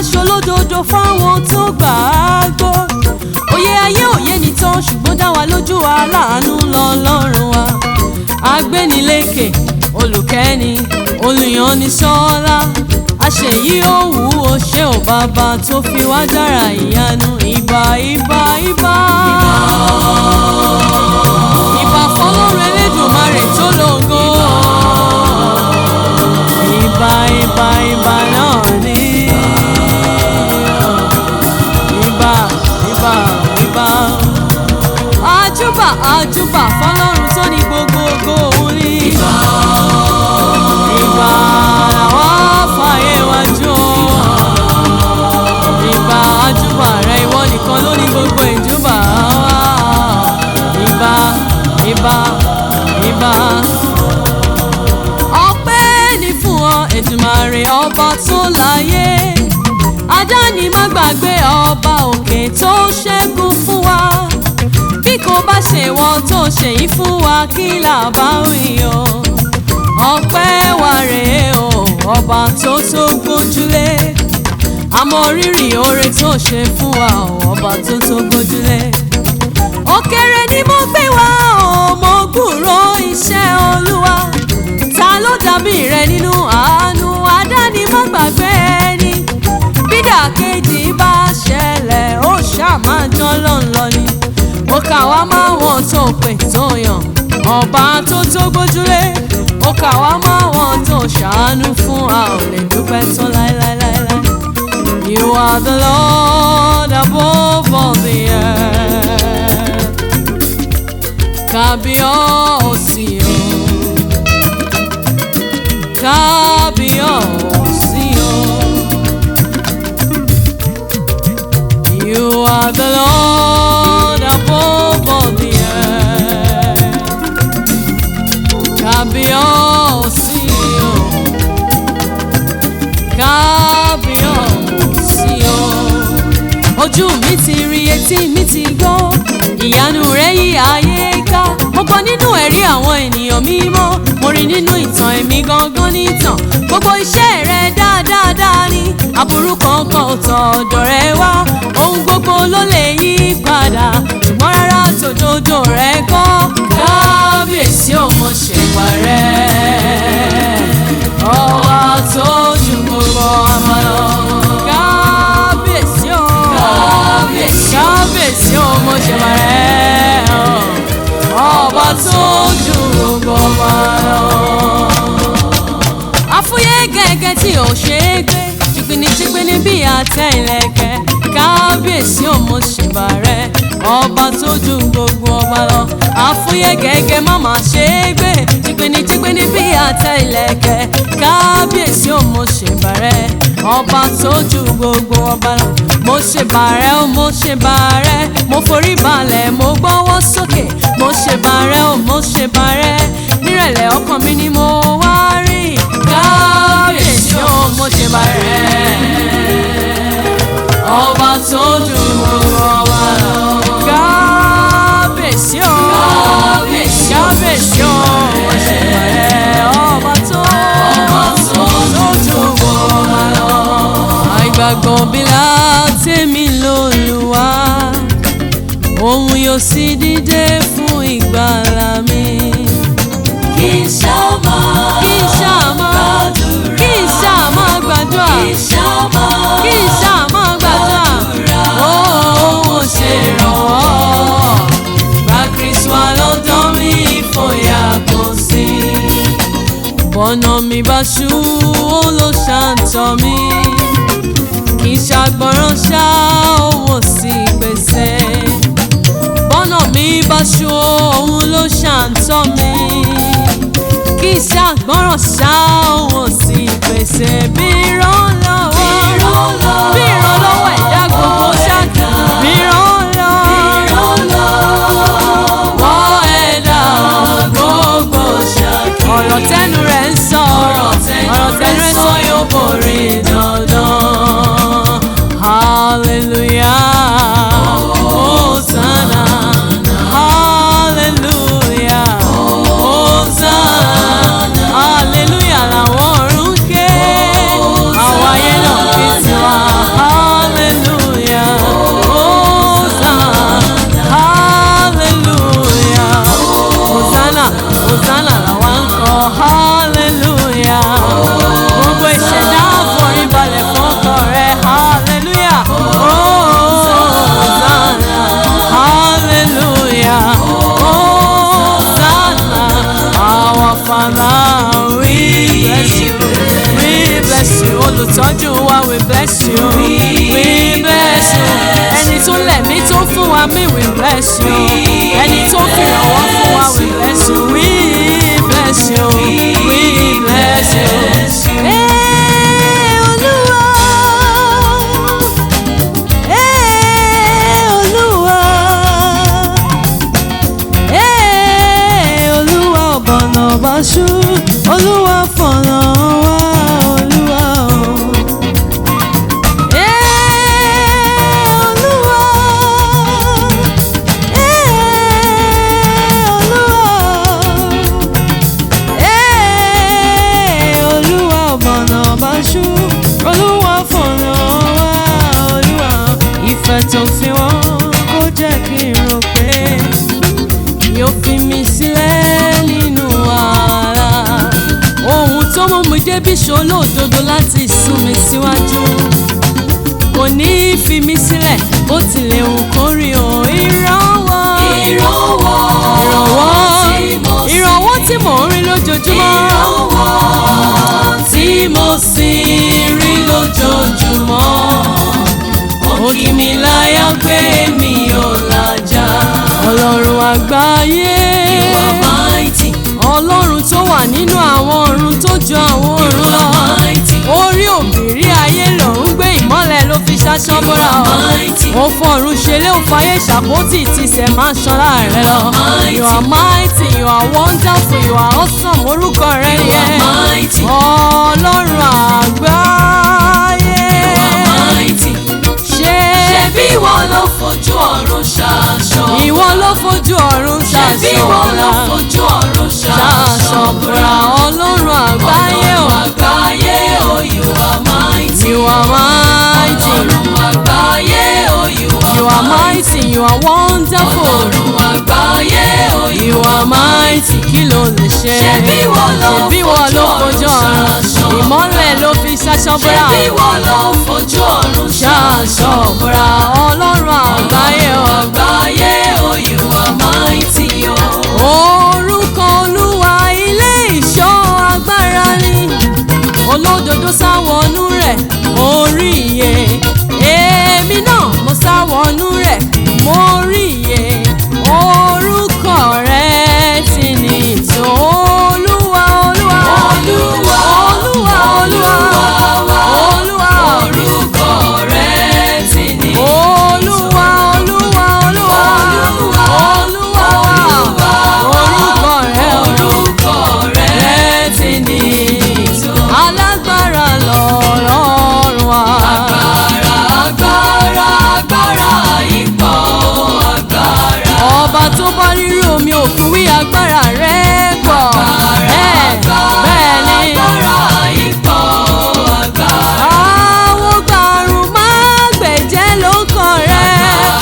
ṣolódodo fáwọn tó gbà á gbọ́ òye ayé òye nìtàn ṣùgbọ́n dá wa lójú aláàánú lọ́lọ́run wa agbénilékè olùkẹ́ni olùyànnisọ́lá àṣeyí òwú o ṣé ò bàbá tó fi wá dára ìyanu ìbà ìbà ìbà. ìbà fọlọ́run elédùnmarè tó lógo. ìbà ìbà ìbà náà ní. ìbà ìbà ìbà. àjúbà àjúbà fọlọ́run tó ní gbogbo ògo òun ní. ìbà ìbà làwọn fàyè wájú o. ìbà àjúbà rẹ ìwọ nìkan ló ní gbogbo ìjúbà wa. ìbà ìbà ìbà. ọpẹ́ ni fún ọ Èdùmàrè ọba tó láyé adáni má gbàgbé ọba òkè tó ṣẹ́gun fún wa bí kò bá ṣe wọ́n tó ṣe yìí fún wa kí là bá wí o ọpẹ́ wa rèé o ọba tó tó gbójúlé àmọ́ rírì oore tó ṣe fún wa o ọba tó tó gbójúlé òkèrè ni mo gbé wá o mo gbúrò iṣẹ́ olúwa ta ló dàbí rẹ nínú àánú adáni má gbàgbé ẹni bídà kejì bá ṣẹlẹ̀ ó ṣàmájọ́ lọ́nlọ́ ni ó kà wá máa wọn tó pè tó yàn ọba tó tó gbójúlé ó kà wá máa wọn tó ṣàánú fún a ò lè dúpẹ́ tán láéláéláé. You are the Lord above all the earth. Kábíyọ̀sí o. Kábíyọ̀sí o. You are the Lord above all the earth. Kábíyọ̀sí o. Kábíyọ̀sí o. Ojú mi ti rí etí mi ti gbọ́ ìyanu rẹ̀ yí ayé ká mo gbọ́ nínú ẹ̀rí àwọn ènìyàn mímọ́ mo rí nínú ìtàn èmi gangan nìtàn gbogbo iṣẹ́ rẹ̀ dáadáa ni aburú kankan ò tọ̀ ọ̀dọ̀ rẹ̀ wá ohun gbogbo ló lè yí padà ṣùgbọ́n rárá tòdodo rẹ̀ kọ́ kábíyèsí ò mọ̀ ṣèwà rẹ̀ ọba tó ju gbogbo ọmọ lọ kábíyèsí ò kábíyèsí ò mọ̀ ṣèwà rẹ̀ ọba tó ju gbogbo ọmọ lọ àfúyẹ́ gẹ́gẹ́ tí ò ṣe é gbé jìgbìnìjìgbìnì bí àtẹ ìlẹ̀kẹ̀ kábíyèsí òmò ṣèbà rẹ ọba tó ju gbogbo ọba lọ àfúyẹ́ gẹ́gẹ́ má má ṣe é gbé jìgbìnìjìgbìnì bí àtẹ ìlẹ̀kẹ̀ kábíyèsí òmò ṣèbà rẹ ọba tó ju gbogbo ọba lọ mo ṣèbà rẹ ó mo ṣèbà rẹ mo forí balẹ̀ mo gbọ́wọ́ sókè mo ṣèbà rẹ ó mo ṣèbà rẹ nírẹ̀lẹ̀ ọkàn mi ni mo wá rí kábíyèsí ó mo ṣèbà rẹ ọba tó ju gbogbo ọba lọ kábíyèsí ó kábíyèsí ó mo ṣèbà rẹ ọba tó tó ju gbogbo ọba lọ àìgbàgbọ́ bí látẹ̀mí lÓlúwa òun yóò sì dìde fún ìgbàlà mi. Kì í ṣàmà kí n ṣàmà kí n ṣàmà gbàdúrà kì í ṣàmà kí n ṣàmà gbàdúrà ó ó ṣe ìrànwọ́ gba kristu alọ́dọ́ mi ìfòyà kò sí. bọ́nà mi bá ṣú ó ló ṣàǹtọ̀ mi kì í ṣàgbọ́ràn ṣá òun sì pèsè bọ́nà mi bá ṣú òun ló ṣàǹtọ̀ mi kì í ṣàgbọ́ràn ṣá òun sì pèsè bí ìrànlọ́wọ́ bí ìrànlọ́wọ́ ẹ̀dá gbogbo ṣáàtì bí ìrànlọ́wọ́ ẹ̀dá gbogbo ṣáàtì ọ̀rọ̀ tẹnu rẹ̀ ń sọ ọ̀rọ̀ tẹnu rẹ̀ sọ yóò borí dandan hallelujah hosanna hallelujah hosanna hallelujah làwọn ọ̀run ké àwọn ayé náà olùtọ́jú wa we bless you we bless you ẹni tó lẹ̀mí tó fún wa mí we bless you ẹni tó fi ìrànwọ́ fún wa we bless you we bless you we bless you. Ee, Olúwa. Ee, Olúwa. Ee, Olúwa ọ̀bọ̀nà ọ̀bọ̀ṣú Olúwa fọ̀nà wá Olúwa o. Ee, Olúwa. Ee, Olúwa. Ee, Olúwa ọ̀bọ̀nà ọ̀bọ̀ṣú Olúwa fọ̀nà wá Olúwa. Ìfẹ́ tó fi wọ́n kó jẹ́ kí n rò pé yóò fi mi sílẹ̀ nínú wàhálà. ohun tó mú mi débi ṣolódodo láti sún mi síwájú. kò ní í fi mi sílẹ̀ bó tilẹ̀ hù kó rí o ìrànwọ́. ìrànwọ́ tí mo sì ìrànwọ́ tí mò ń rí lójoojúmọ́. ìrànwọ́ tí mo sì rí lójoojúmọ́ ó kì mí láyà pé mi ò làjà ọlọ́run àgbáyé. you are mighty ọlọ́run tó wà nínú àwọn ọ̀run tó ju àwọn you ọ̀run lọ. are mighty orí òbírí ayé lòún gbé ìmọ́lẹ̀ ló fi ṣaṣọ bọ́ra you ọ̀. are mighty ó fọ̀run ṣẹlẹ̀ ó fàyè ṣàpótì tìṣẹ̀ máa ń ṣanra rẹ lọ. mighty. you are mighty you are wonderful you are awesome orúkọ rẹ you yẹ. are mighty ọlọ́run àgbáyé. you are mighty ṣé ṣebí ìwọ ló fojú ọ̀run ṣaṣọ ìwọ ló fojú ọ̀run ṣebí ìwọ ló ṣàṣọ̀bọ̀ra fojú ọ̀run ṣàṣọ̀bọ̀ra ṣaṣọ ọlọ́run àgbáyé o. Ọlọ́run àgbáyé o you are mighty you are mighty Ọlọ́run àgbáyé o you you are mighty you are wonderful Ọlọ́run àgbáyé o you are mighty kí ló lè ṣe. Ṣebí ìwọ ló ṣebí ìwọ ló fojú fojú ọ̀run ọ̀run ṣaṣọ. ìmọ́lẹ̀ ló fi ṣaṣọ̀bọ̀ra ṣebí ìwọ ló fojú ọ̀run ṣaṣọ̀bọ̀ra ọlọ́run àgbáyé o. àgbáyé o you are mighty o. orúkọ olúwa ilé ìṣọ́ agbára ni olódodo sáwọnú rẹ̀ orí iye èmi náà mo sáwọnú rẹ̀ mo rí iye orúkọ rẹ̀ ti ní tó olúwa olúwa Olúwa, olúwa olúwa wa, olúwa orúkọ rẹ̀ ti ní olúwa olúwa olúwa Olúwa, olúwa Olúwa, orúkọ rẹ̀ olúwa. orúkọ rẹ̀ ti ní tó. alágbára lọ́lọ́run wa. Agbára, agbára, agbára ipò agbára. ọba tó bá rírú omi òkun wí agbára rẹ̀ pọ̀. Agbára, bẹ́ẹ̀ ni agbára ipò agbára. àwọn gbàrún máa gbẹ̀jẹ́ ló kàn rẹ̀.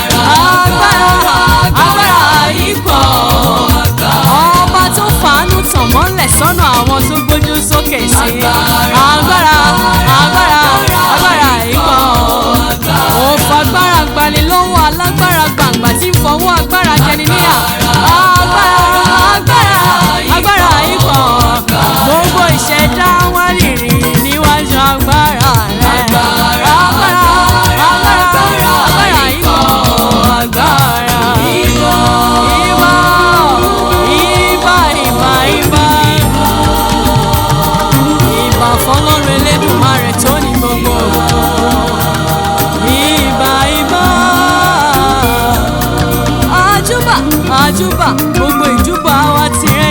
agbára agbára ipò agbára. ọba tó fàánú tàn mọ́lẹ̀ sọ́nà àwọn tó gbójú sókè sí. Agbára, agbára agbára agbára ikọ̀. ó fagbára gbani lọ́wọ́ alágbára gbàǹgbà tí ń fọwọ́ agbára jẹni níyà. agbára agbára agbára ikọ̀. gbogbo ìṣẹ̀dá wá rìnrìn níwájú agbára rẹ̀. agbára agbára agbára ikọ̀. agbára Ìwọ, ìbà ìbà ìbà ìbà ìbà fọlọ́run elédùnmarè tó ní gbogbo ìbà ìbà àjúbà àjúbà gbogbo ìjúbà wa tirẹ̀